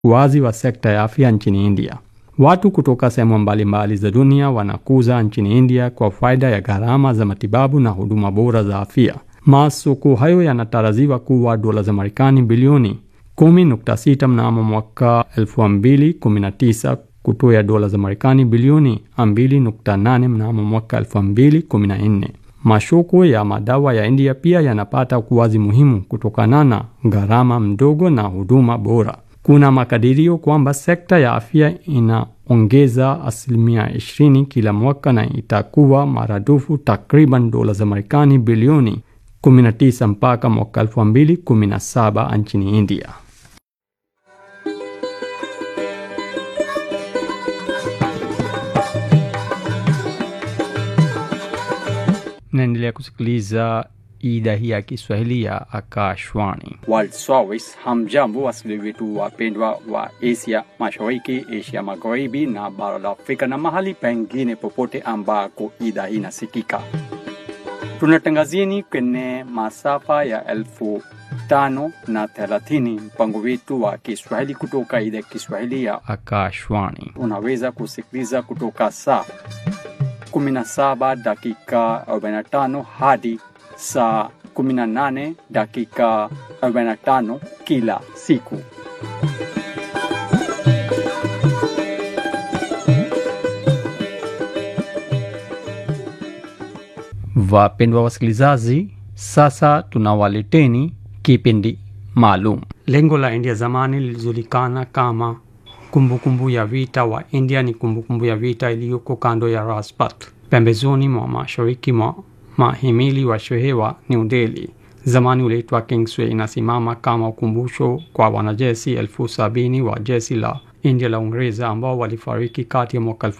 ukuaji wa sekta ya afya nchini India. Watu kutoka sehemu mbalimbali za dunia wanakuza nchini India kwa faida ya gharama za matibabu na huduma bora za afya. Masoko hayo yanatarajiwa kuwa dola za Marekani bilioni 10.6 mnamo mwaka 2019 kutoya dola za Marekani bilioni 2.8 mnamo mwaka 2014. Masoko ya madawa ya India pia yanapata ukuaji muhimu kutokana na gharama mdogo na huduma bora. Kuna makadirio kwamba sekta ya afya inaongeza asilimia 20 kila mwaka na itakuwa maradufu takriban dola za Marekani bilioni 19 mpaka mwaka 2017 nchini India. Naendelea kusikiliza idhaa hii ya Kiswahili ya Akashwani. World Service. Hamjambo wasikilizaji wetu wapendwa wa Asia Mashariki, Asia Magharibi na bara la Afrika na mahali pengine popote ambako idhaa hii inasikika. Tunatangazieni kwenye masafa ya elfu tano na thelathini mpango wetu wa Kiswahili kutoka idhaa ya Kiswahili ya Akashwani. unaweza kusikiliza kutoka saa 17 dakika 45 hadi saa 18 dakika 45 kila siku. Wapendwa wasikilizaji, sasa tunawaleteni kipindi maalum. Lengo la India zamani lilijulikana kama kumbukumbu kumbu ya vita wa India ni kumbukumbu kumbu ya vita iliyoko kando ya Rajpath pembezoni mwa mashariki mwa mahimili wa shehe wa New Delhi. Zamani uliitwa Kingsway. Inasimama kama ukumbusho kwa wanajeshi elfu sabini wa jeshi la India la Uingereza ambao walifariki kati ya mwaka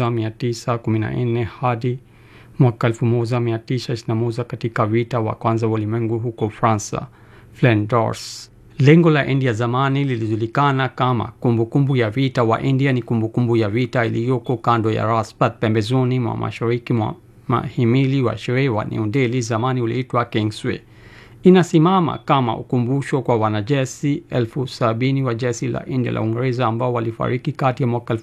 1914 hadi mwaka 1921 katika vita wa kwanza wa ulimwengu huko Fransa, Flanders. Lengo la India zamani lilijulikana kama kumbukumbu kumbu ya vita wa India ni kumbukumbu kumbu ya vita iliyoko kando ya Rajpath pembezoni mwa mashariki mwa mahimili wa sherehe wa New Delhi. Zamani uliitwa Kingsway. Inasimama kama ukumbusho kwa wanajeshi elfu sabini wa jeshi la India la Uingereza ambao walifariki kati ya mwaka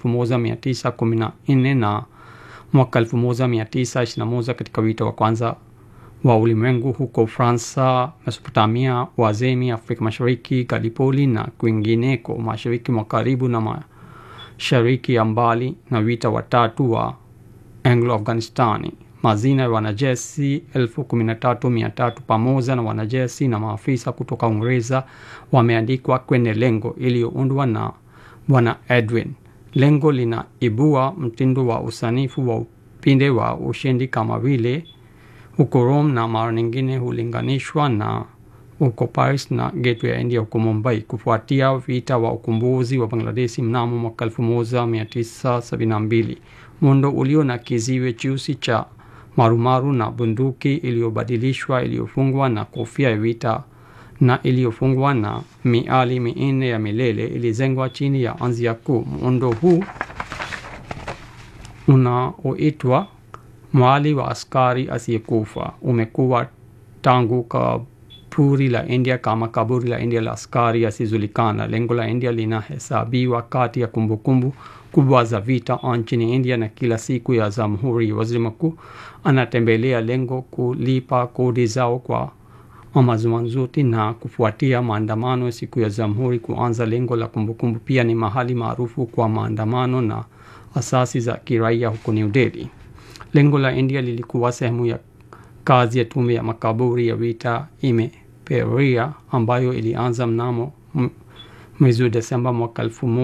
1914 na mwaka 1921 katika vita wa kwanza wa ulimwengu huko Fransa, Mesopotamia, Uajemi, Afrika Mashariki, Gallipoli na kwingineko, mashariki mwa karibu na mashariki ya mbali, na vita watatu wa Anglo-Afghanistani. Mazina ya wanajeshi elfu kumi na tatu mia tatu pamoja na wanajeshi na maafisa kutoka Uingereza wameandikwa kwenye lengo iliyoundwa na Bwana Edwin. Lengo linaibua mtindo wa usanifu wa upinde wa ushindi kama vile huko Rome na mara nyingine hulinganishwa na huko Paris na Gateway ya India huko Mumbai, kufuatia vita wa ukombozi wa Bangladeshi mnamo mwaka 1972. Muundo ulio na kiziwe cheusi cha marumaru na bunduki iliyobadilishwa iliyofungwa na kofia ya vita na iliyofungwa na miali minne ya milele ilijengwa chini ya anzia kuu. Muundo huu unaoitwa mwali wa askari asiyekufa umekuwa tangu kaburi la India kama kaburi la India la askari asijulikana. Lengo la India linahesabiwa kati ya kumbukumbu kubwa za vita nchini India, na kila siku ya Jamhuri waziri mkuu anatembelea lengo kulipa kodi zao kwa Amazuanzuti na kufuatia maandamano siku ya Jamhuri kuanza. Lengo la kumbukumbu pia ni mahali maarufu kwa maandamano na asasi za kiraia huko New Delhi. Lengo la India lilikuwa sehemu ya kazi ya tume ya makaburi ya vita imeperia ambayo ilianza mnamo mwezi wa Desemba mwaka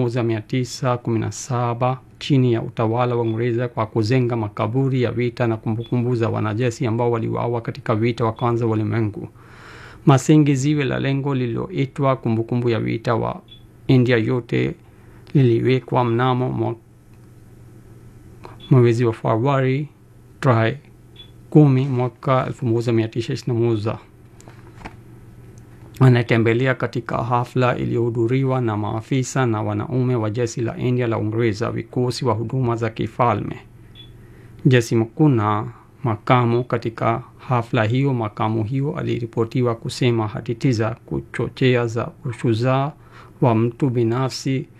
1917 chini ya utawala wa Uingereza kwa kujenga makaburi ya vita na kumbukumbu za wanajeshi ambao waliuawa katika vita wa kwanza wa ulimwengu. Masingi ziwe la lengo lililoitwa kumbukumbu ya vita wa India yote liliwekwa mnamo mwezi wa Februari tarehe kumi mwaka 1921. Anatembelea katika hafla iliyohudhuriwa na maafisa na wanaume wa jeshi la India la Uingereza, vikosi wa huduma za kifalme, jeshi mkuu na makamu. Katika hafla hiyo, makamu hiyo aliripotiwa kusema hadithi za kuchochea za ushujaa wa mtu binafsi